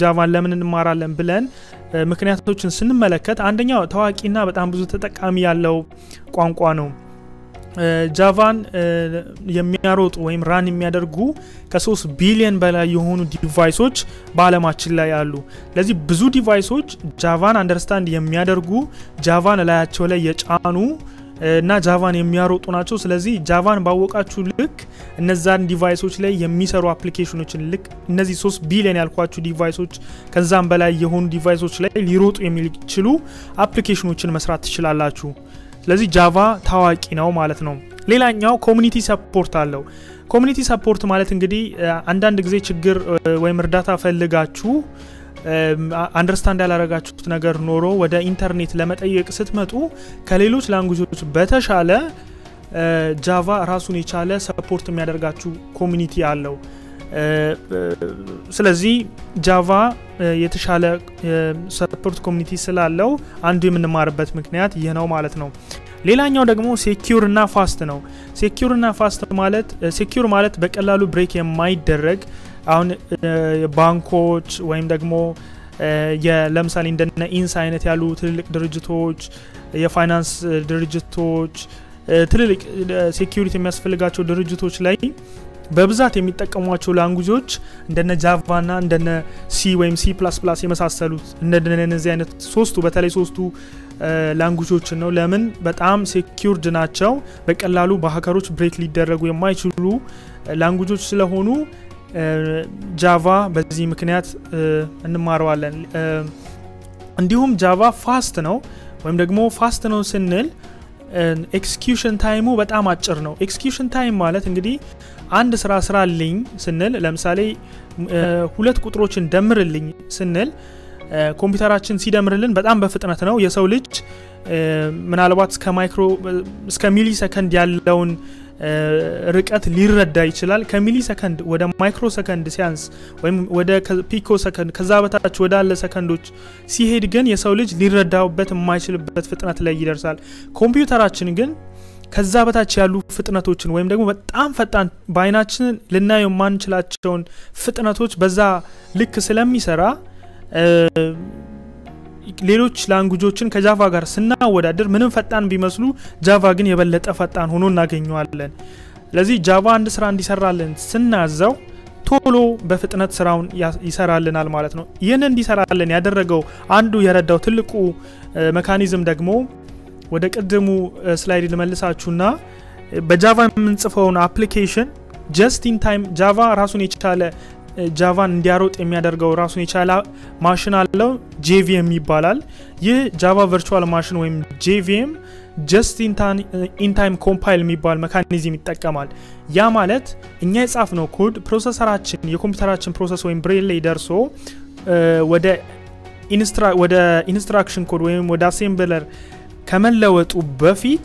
ጃቫን ለምን እንማራለን ብለን ምክንያቶችን ስንመለከት አንደኛው ታዋቂና በጣም ብዙ ተጠቃሚ ያለው ቋንቋ ነው። ጃቫን የሚያሮጡ ወይም ራን የሚያደርጉ ከሶስት ቢሊዮን በላይ የሆኑ ዲቫይሶች በአለማችን ላይ አሉ። ለዚህ ብዙ ዲቫይሶች ጃቫን አንደርስታንድ የሚያደርጉ ጃቫን እላያቸው ላይ የጫኑ እና ጃቫን የሚያሮጡ ናቸው። ስለዚህ ጃቫን ባወቃችሁ ልክ እነዛን ዲቫይሶች ላይ የሚሰሩ አፕሊኬሽኖችን ልክ እነዚህ ሶስት ቢሊዮን ያልኳችሁ ዲቫይሶች ከዛም በላይ የሆኑ ዲቫይሶች ላይ ሊሮጡ የሚችሉ አፕሊኬሽኖችን መስራት ትችላላችሁ። ስለዚህ ጃቫ ታዋቂ ነው ማለት ነው። ሌላኛው ኮሚኒቲ ሰፖርት አለው። ኮሚኒቲ ሰፖርት ማለት እንግዲህ አንዳንድ ጊዜ ችግር ወይም እርዳታ ፈልጋችሁ አንደርስታንድ ያላረጋችሁት ነገር ኖሮ ወደ ኢንተርኔት ለመጠየቅ ስትመጡ ከሌሎች ላንጉጆች በተሻለ ጃቫ ራሱን የቻለ ሰፖርት የሚያደርጋችሁ ኮሚኒቲ አለው። ስለዚህ ጃቫ የተሻለ ሰፖርት ኮሚኒቲ ስላለው አንዱ የምንማርበት ምክንያት ይህ ነው ማለት ነው። ሌላኛው ደግሞ ሴኪር እና ፋስት ነው። ሴኪር እና ፋስት ማለት ሴኪር ማለት በቀላሉ ብሬክ የማይደረግ አሁን ባንኮች ወይም ደግሞ ለምሳሌ እንደነ ኢንስ አይነት ያሉ ትልልቅ ድርጅቶች፣ የፋይናንስ ድርጅቶች፣ ትልልቅ ሴኪሪቲ የሚያስፈልጋቸው ድርጅቶች ላይ በብዛት የሚጠቀሟቸው ላንጉጆች እንደነ ጃቫ ና እንደነ ሲ ወይም ሲ ፕላስ ፕላስ የመሳሰሉት እንደነዚህ አይነት ሶስቱ በተለይ ሶስቱ ላንጉጆችን ነው። ለምን በጣም ሴኪርድ ናቸው። በቀላሉ በሀከሮች ብሬክ ሊደረጉ የማይችሉ ላንጉጆች ስለሆኑ ጃቫ በዚህ ምክንያት እንማረዋለን። እንዲሁም ጃቫ ፋስት ነው ወይም ደግሞ ፋስት ነው ስንል ኤክስኪዩሽን ታይሙ በጣም አጭር ነው። ኤክስኪዩሽን ታይም ማለት እንግዲህ አንድ ስራ ስራልኝ ስንል ለምሳሌ ሁለት ቁጥሮችን ደምርልኝ ስንል ኮምፒውተራችን ሲደምርልን በጣም በፍጥነት ነው። የሰው ልጅ ምናልባት እስከ ማይክሮ እስከ ሚሊ ሰከንድ ያለውን ርቀት ሊረዳ ይችላል። ከሚሊ ሰከንድ ወደ ማይክሮ ሰከንድ ሲያንስ ወይም ወደ ፒኮ ሰከንድ ከዛ በታች ወዳለ ሰከንዶች ሲሄድ ግን የሰው ልጅ ሊረዳበት የማይችልበት ፍጥነት ላይ ይደርሳል። ኮምፒውተራችን ግን ከዛ በታች ያሉ ፍጥነቶችን ወይም ደግሞ በጣም ፈጣን በአይናችን ልናየው የማንችላቸውን ፍጥነቶች በዛ ልክ ስለሚሰራ ሌሎች ላንጉጆችን ከጃቫ ጋር ስናወዳደር ምንም ፈጣን ቢመስሉ ጃቫ ግን የበለጠ ፈጣን ሆኖ እናገኘዋለን። ስለዚህ ጃቫ አንድ ስራ እንዲሰራልን ስናዘው ቶሎ በፍጥነት ስራውን ይሰራልናል ማለት ነው። ይህን እንዲሰራልን ያደረገው አንዱ የረዳው ትልቁ መካኒዝም ደግሞ ወደ ቅድሙ ስላይድ ልመልሳችሁና በጃቫ የምንጽፈውን አፕሊኬሽን ጀስት ኢን ታይም ጃቫ ራሱን የቻለ ጃቫን እንዲያሮጥ የሚያደርገው ራሱን የቻለ ማሽን አለው። ጄቪኤም ይባላል። ይህ ጃቫ ቨርቹዋል ማሽን ወይም ጄቪኤም ጀስት ኢንታይም ኮምፓይል የሚባል መካኒዝም ይጠቀማል። ያ ማለት እኛ የጻፍነው ኮድ ፕሮሰሰራችን የኮምፒውተራችን ፕሮሰስ ወይም ብሬን ላይ ደርሶ ወደ ኢንስትራክሽን ኮድ ወይም ወደ አሴምብለር ከመለወጡ በፊት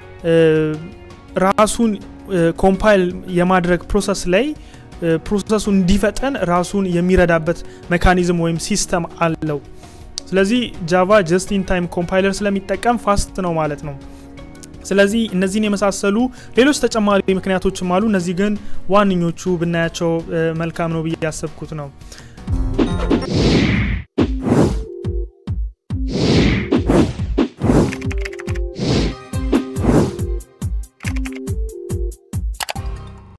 ራሱን ኮምፓይል የማድረግ ፕሮሰስ ላይ ፕሮሰሱ እንዲፈጠን ራሱን የሚረዳበት ሜካኒዝም ወይም ሲስተም አለው። ስለዚህ ጃቫ ጀስት ኢን ታይም ኮምፓይለር ስለሚጠቀም ፋስት ነው ማለት ነው። ስለዚህ እነዚህን የመሳሰሉ ሌሎች ተጨማሪ ምክንያቶችም አሉ። እነዚህ ግን ዋነኞቹ ብናያቸው መልካም ነው ብዬ ያሰብኩት ነው።